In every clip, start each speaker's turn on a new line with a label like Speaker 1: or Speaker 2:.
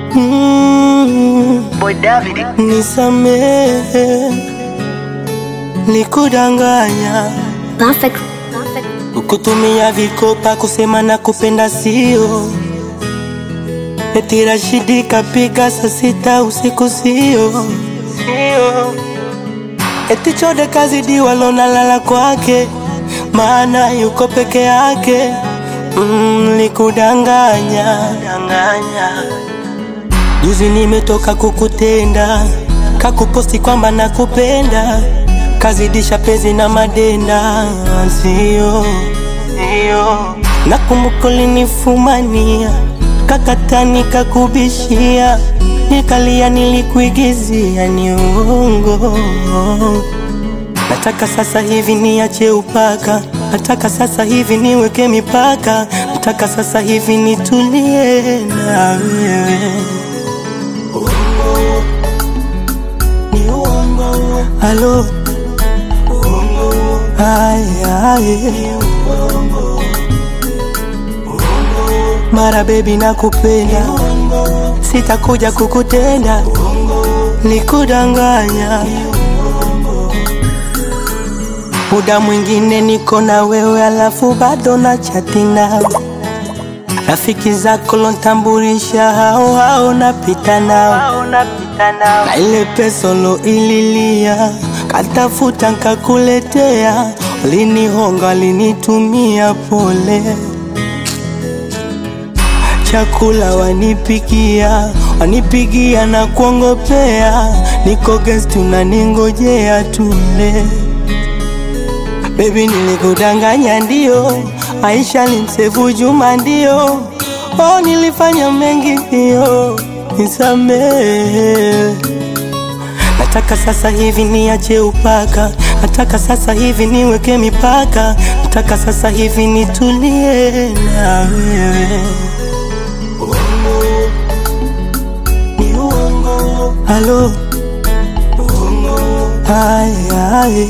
Speaker 1: mm,
Speaker 2: Boy David.
Speaker 1: nisamehe nikudanganya
Speaker 3: Perfect.
Speaker 1: kutumia vikopa kusema na kupenda sio eti Rashidi kapiga saa sita usiku sio sio eti Chode kazidiwa lona lala kwake maana yuko peke yake mm, likudanganya danganya Juzi nimetoka kukutenda, kakuposti kwamba nakupenda, kazidisha pezi na madenda, sio sio. Nakumbuka ulinifumania, kakata nikakubishia, nikalia, nilikuigizia, ni uongo. Nataka sasa hivi niache upaka, nataka sasa hivi niweke mipaka, nataka sasa hivi nitulie na wewe. Halo Ay, ay. Mara baby nakupenda Sitakuja kukutenda Nikudanganya Muda mwingine niko na wewe alafu bado na chati nawe Rafiki zako lontambulisha hao hao napita nao na ile pesa lo ililia katafuta nkakuletea, ulinihonga linitumia pole, chakula wanipikia wanipigia na kuongopea, niko guest unaningojea tule. Baby nilikudanganya ndio, Aisha limsefu Juma ndio, oh nilifanya mengi ndio, nisamehe. Nataka sasa hivi niache upaka, nataka sasa hivi niweke mipaka, nataka sasa hivi nitulie na wewe. Halo, ay, ay.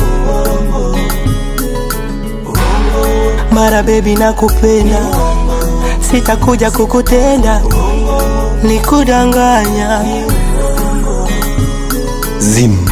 Speaker 1: Mara baby nakupenda, sitakuja kukutenda, nikudanganya
Speaker 4: Zim.